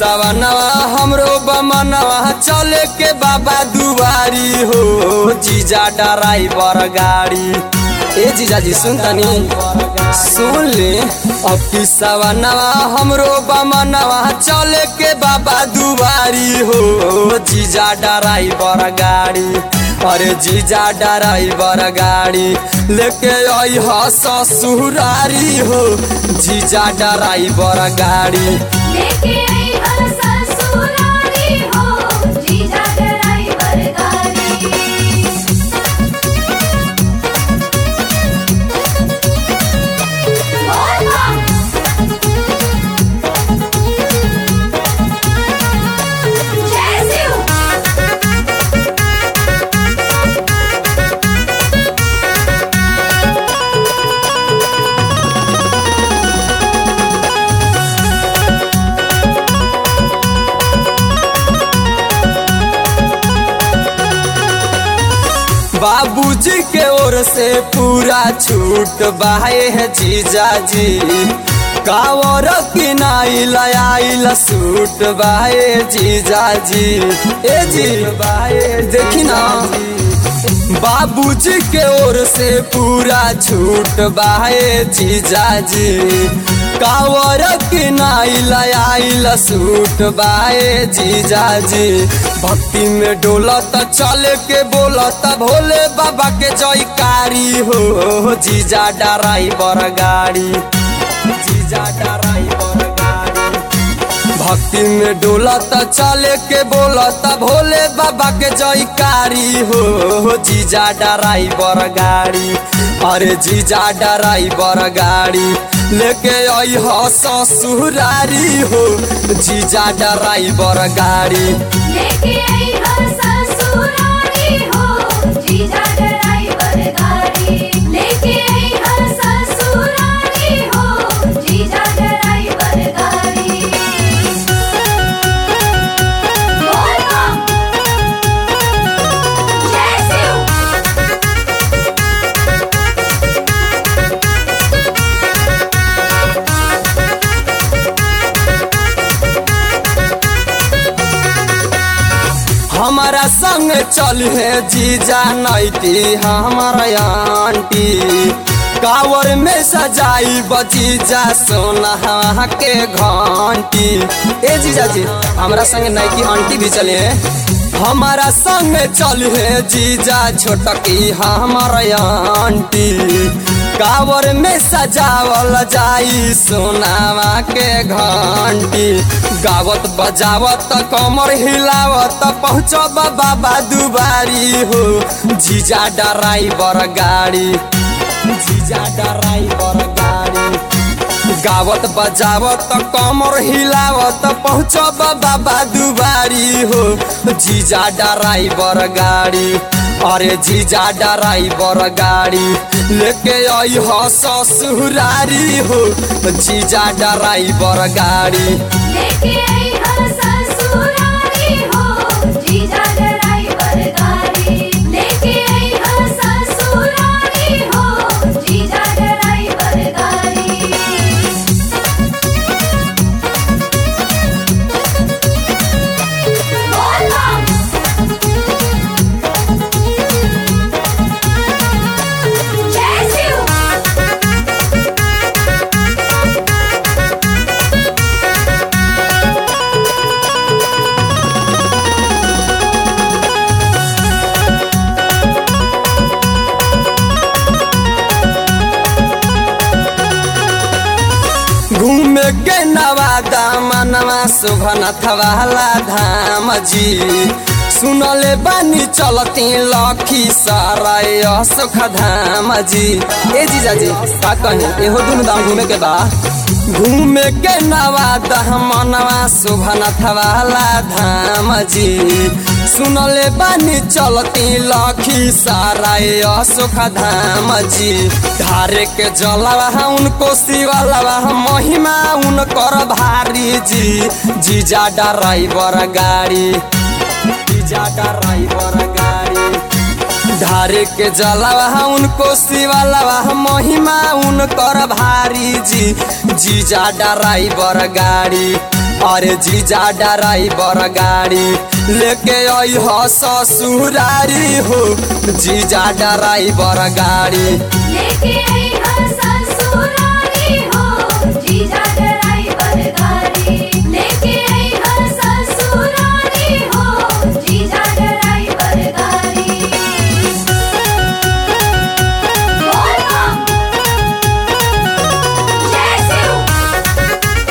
सवनवा हमरो बमनवा चले के बाबा दुआरी हो जीजा ड्राइवर गाड़ी ए जीजा जी सुन तनी सुन ले अब की सवनवा हमरो बमनवा चले के बाबा दुआरी हो जीजा ड्राइवर गाड़ी अरे जीजा ड्राइवर गाड़ी लेके आई ह ससुरारी हो जीजा ड्राइवर गाड़ी लेके आई हर ससुरारी हो जीजा ड्राइवर गाड़ी बोल बम जय शिव बाबूजी के ओर से पूरा छूट बाहे है जीजा जी कावर किनाई लयाइल सूट बाहे जीजा जी ए जी बाहे देखी ना बाबूजी के ओर से पूरा छूट बाहे जीजा जी कावर किनाई लयाइल सूट बाहे जीजा जी भक्ति में डोलत चल के बोलत भोले बाबा के जयकारी हो जीजा ड्राइवर गाड़ी जीजा ड्राइवर गाड़ी भक्ति में डोलत चले के बोलत भोले बाबा के जयकारी हो जीजा ड्राइवर गाड़ी अरे जीजा ड्राइवर गाड़ी लेके आई ह ससुरारी हो जीजा ड्राइवर गाड़ी लेके आई हर ससुरारी हो जीजा ड्राइवर गाड़ी लेके आई हर ससुरारी हो जीजा ड्राइवर गाड़ी बोल बम जय शिव हमारा संग चल है जीजा नैती हमारा आंटी कावर में सजाई बजीजा सोना के घंटी ए जीजा जी हमारा संग नैकी आंटी भी चले हैं हमारा संग चल है जीजा छोटकी हमारा आंटी कावर में सजावल जाई सोनावा के घंटी गावत बजावत कमर हिलावत पहुँचब बाबा दुबारी हो जीजा ड्राइवर गाड़ी जीजा ड्राइवर गाड़ी गावत बजावत कमर हिलावत पहुँचब बाबा दुबारी हो जीजा ड्राइवर गाड़ी अरे जीजा ड्राइवर गाड़ी लेके आई ह ससुरारी हो जीजा ड्राइवर गाड़ी लेके आई हर ससुरारी हो जीजा ड्राइवर गाड़ी लेके आई हर ससुरारी हो जीजा ड्राइवर गाड़ी बोल बम जय शिव घूमे के नवादा मनवा सुभनथ वाला धाम जी सुनले बानी चलती लखी सराय सुख धाम जी ए जीजा जी का कहीं एहो दुनु दाम घूमे के बा घूमे के नवादा मनवा सुभनथ वाला धाम जी सुनले बानी चलती लखी सराय सुख धाम जी धारे के जलवा उनको शिवलवा महिमा उनकर भारी जी जीजा ड्राइवर गाड़ी जीजा ड्राइवर गाड़ी धारे के जलवा उनको शिवलवा महिमा उनकर भारी जी जीजा ड्राइवर गाड़ी अरे जीजा ड्राइवर गाड़ी लेके आई ह ससुरारी हो जीजा ड्राइवर गाड़ी लेके आई हा ससुरारी हो जीजा ड्राइवर गाड़ी लेके आई हा ससुरारी हो जीजा ड्राइवर गाड़ी बोल बम जय शिव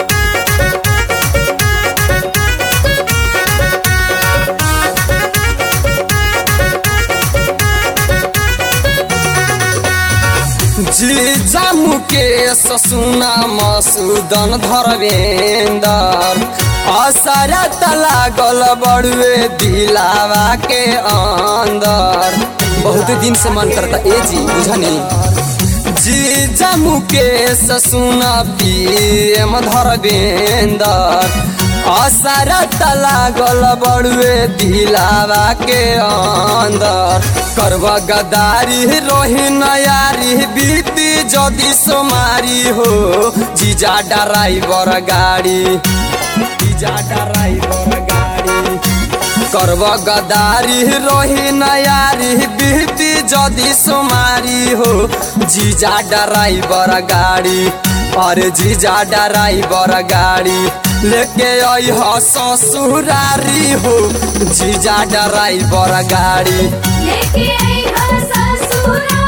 जीजा मुकेश सुना मसूदन धर्मेंदर असरत लागल बड़ुए दिलावा के अंदर बहुत दिन से मन करता ए जी बुझनी जीजा मुकेश सुना पीएम धर्मेंदर असरत लागल बड़ुए दिलावा के अंदर करब गदारी रोही नयारी बीती जदि सोमारी हो जीजा ड्राइवर गाड़ी जीजा ड्राइवर गाड़ी करब गदारी रोही नयारी बीती जदि सोमारी हो जीजा ड्राइवर गाड़ी अरे जीजा ड्राइवर गाड़ी लेके आई ह ससुरारी हो जीजा ड्राइवर गाड़ी लेके आई हा ससुरारी